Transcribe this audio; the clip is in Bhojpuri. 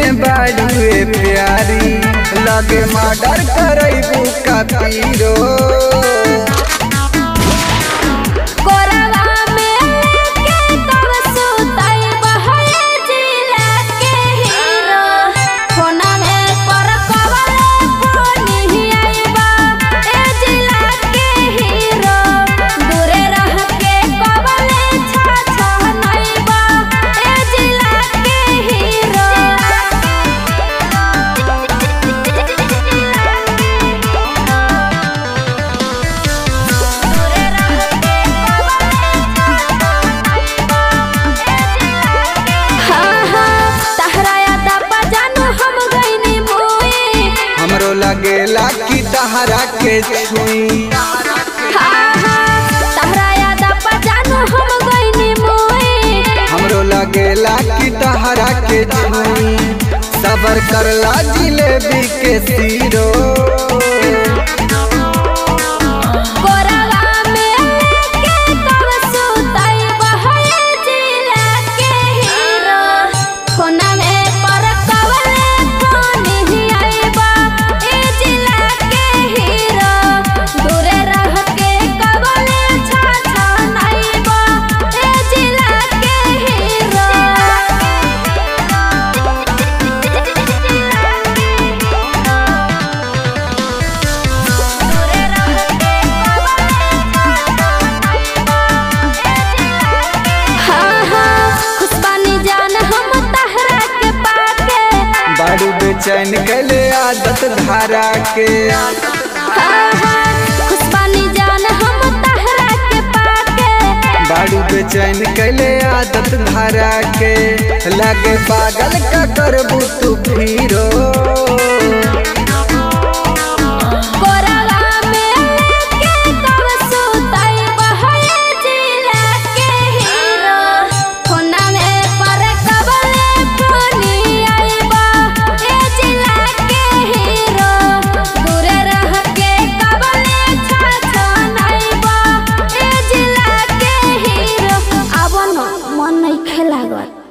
में बाड़ुए प्यारी लगे मर्डर करैबू का पीरो कोरवा में लेके कब सुतई बहए जिला के हीरो फोना में पर कवले फोनी आइबा ए जिला के हीरो दूरे रह के कवले छा छा नइबा ए जिला के हीरो दूरे रह के हाँ हाँ तहरा याद जानू हम गईनी मुई हमरो लगेला कि तहरा के छुई हाँ हाँ तहरा याद जानू हम गईनी मुई हमरो लगेला कि तहरा के छुई सबर करला जिलेबी के सीरो कोरवा में लेके कब सुतई बहए जिला के हीरो फोना में पर कवले फोनी आइबा ए जिला के हीरो दूरे रह के कवले छा छा नइबा ए जिला के हीरो दूरे रह के हाँ हाँ खुशबानी जान हम तहरा के पाके बाड़ू बेचैन कैले आदत धारा के हाँ हाँ खुशबानी जान हम तहरा के पाके बाड़ू बेचैन कैले आदत धारा के लगे पागल का करबू तू फिरो कोरवा में लेके कब सुतई बहए जिला के हीरो फोना में पर कबले फोनी आइबा ए जिला के हीरो दूरे रह के कबले छा छा नइबा ए जिला के हीरो अब न मन नहीं खेलागत